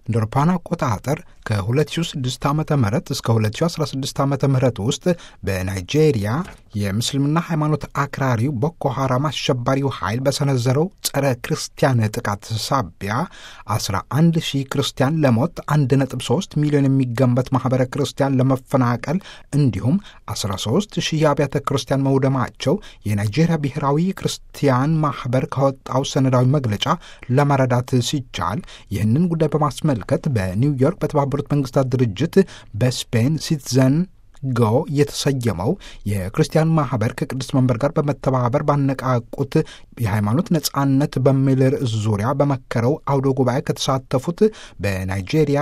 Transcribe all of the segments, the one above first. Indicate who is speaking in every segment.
Speaker 1: እንደ አውሮፓውያን አቆጣጠር ከ2006 ዓ ም እስከ 2016 ዓ ም ውስጥ በናይጄሪያ የምስልምና ሃይማኖት አክራሪው ቦኮ ሐራም አሸባሪው ኃይል በሰነዘረው ጸረ ክርስቲያን ጥቃት ሳቢያ 11 ሺህ ክርስቲያን ለሞት 1.3 ሚሊዮን የሚገመት ማኅበረ ክርስቲያን ለመፈናቀል እንዲሁም 13 ሺህ አብያተ ክርስቲያን መውደማቸው የናይጄሪያ ብሔራዊ ክርስቲያን ማኅበር ካወጣው ሰነዳዊ መግለጫ ለመረዳት ሲቻል ይህንን ጉዳይ በማስመልከት በኒውዮርክ በተባበሩት መንግስታት ድርጅት በስፔን ሲቲዘን ጎ የተሰየመው የክርስቲያን ማህበር ከቅዱስ መንበር ጋር በመተባበር ባነቃቁት የሃይማኖት ነጻነት በሚል ርዕስ ዙሪያ በመከረው አውደ ጉባኤ ከተሳተፉት በናይጄሪያ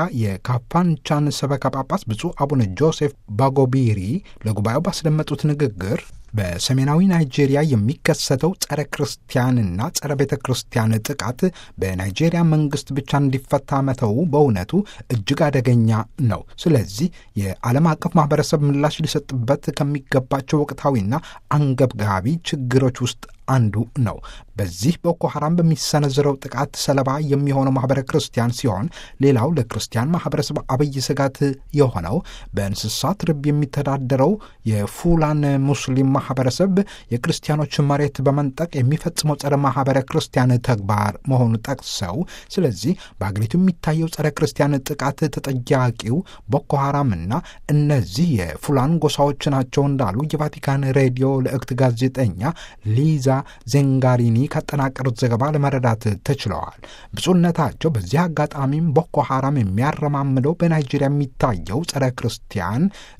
Speaker 1: የካፓንቻን ሰበካ ጳጳስ ብፁዕ አቡነ ጆሴፍ ባጎቢሪ ለጉባኤው ባስደመጡት ንግግር በሰሜናዊ ናይጄሪያ የሚከሰተው ጸረ ክርስቲያንና ጸረ ቤተ ክርስቲያን ጥቃት በናይጄሪያ መንግስት ብቻ እንዲፈታ መተው በእውነቱ እጅግ አደገኛ ነው። ስለዚህ የዓለም አቀፍ ማህበረሰብ ምላሽ ሊሰጥበት ከሚገባቸው ወቅታዊና አንገብጋቢ ችግሮች ውስጥ አንዱ ነው። በዚህ ቦኮ ሐራም በሚሰነዝረው ጥቃት ሰለባ የሚሆነው ማህበረ ክርስቲያን ሲሆን ሌላው ለክርስቲያን ማህበረሰብ አብይ ስጋት የሆነው በእንስሳት ርብ የሚተዳደረው የፉላን ሙስሊም ማህበረሰብ የክርስቲያኖች መሬት በመንጠቅ የሚፈጽመው ጸረ ማህበረ ክርስቲያን ተግባር መሆኑ ጠቅሰው ስለዚህ በአገሪቱ የሚታየው ጸረ ክርስቲያን ጥቃት ተጠያቂው ቦኮ ሐራምና እነዚህ የፉላን ጎሳዎች ናቸው እንዳሉ የቫቲካን ሬዲዮ ልዕክት ጋዜጠኛ ሊዛ ዜንጋሪኒ ካጠናቀሩት ዘገባ ለመረዳት ተችለዋል። ብፁዕነታቸው በዚህ አጋጣሚም ቦኮ ሐራም የሚያረማምደው በናይጄሪያ የሚታየው ጸረ ክርስቲያን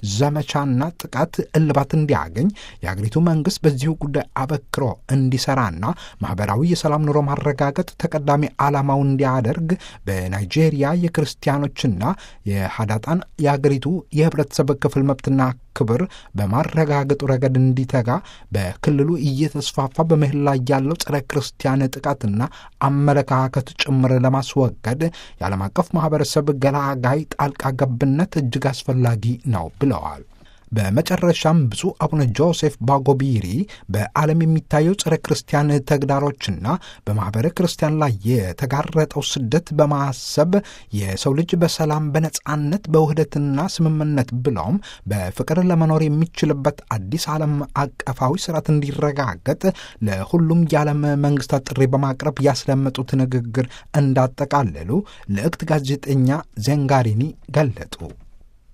Speaker 1: ዘመቻና ጥቃት እልባት እንዲያገኝ የአገሪቱ መንግስት በዚሁ ጉዳይ አበክሮ እንዲሰራና ማህበራዊ የሰላም ኑሮ ማረጋገጥ ተቀዳሚ ዓላማው እንዲያደርግ በናይጄሪያ የክርስቲያኖችና የሀዳጣን የአገሪቱ የህብረተሰብ ክፍል መብትና ክብር በማረጋገጡ ረገድ እንዲተጋ በክልሉ እየተስፋፋ በመሄድ ላይ ያለው ጸረ ክርስቲያን ጥቃትና አመለካከት ጭምር ለማስወገድ የዓለም አቀፍ ማህበረሰብ ገላጋይ ጣልቃ ገብነት እጅግ አስፈላጊ ነው ብለዋል። በመጨረሻም ብፁዕ አቡነ ጆሴፍ ባጎቢሪ በዓለም የሚታየው ጸረ ክርስቲያን ተግዳሮችና በማኅበረ ክርስቲያን ላይ የተጋረጠው ስደት በማሰብ የሰው ልጅ በሰላም በነጻነት በውህደትና ስምምነት ብለውም በፍቅር ለመኖር የሚችልበት አዲስ ዓለም አቀፋዊ ስርዓት እንዲረጋገጥ ለሁሉም የዓለም መንግስታት ጥሪ በማቅረብ ያስደመጡት ንግግር እንዳጠቃለሉ ልዕክት ጋዜጠኛ ዜንጋሪኒ ገለጡ።